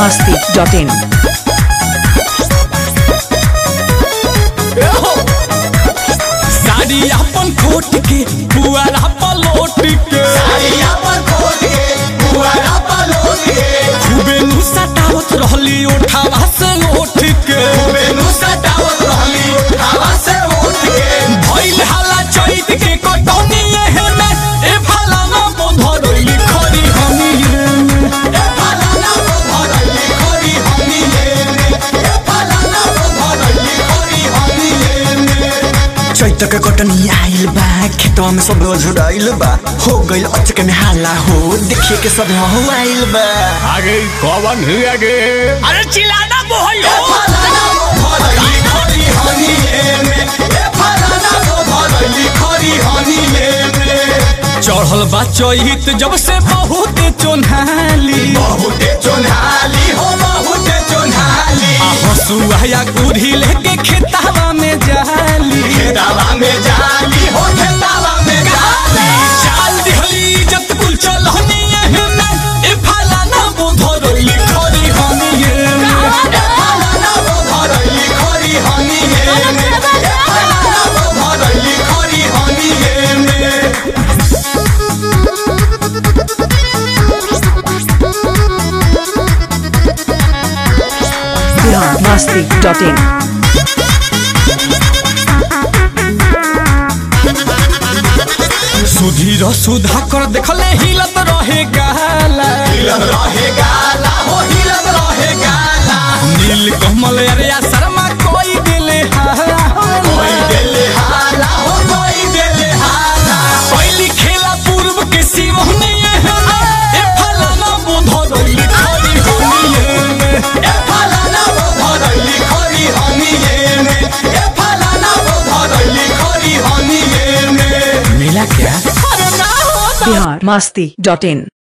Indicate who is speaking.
Speaker 1: masti.in.
Speaker 2: Sari अपन खोट के पुआरा पलोट के खूबे नु सटावत रहली उठावा से उठ के भइल हाला चैत के कटौनी एहने ए फलाना मोधरली खरी हमी
Speaker 3: चैत के कटनी आइल बा खेतवा में सब झुराइल बा हो गइल अचक में हाला हो देखिए के सब हो आइल बा
Speaker 2: आगे कौन है आगे अरे चिल्लाना बोहयो चढ़ल बा चैत जब से बहुत चोन्हाली आ हसुआ या गुढ़ी लेके खेतावा में जाली चाल दिहली इज्जत कुल चलहनी एहने ए फलाना बोधरली खरी हमी एहने
Speaker 1: Bihar masti.in.
Speaker 2: सुधीर सुधा कर देखले हिलत रहे गाला नील कमल अरिया शर्मा कोई दिले पहली खेला पूर्व के सिवहनी ए फलाना बोधरली खरी हमी मिला क्या
Speaker 1: Bihar masti.in.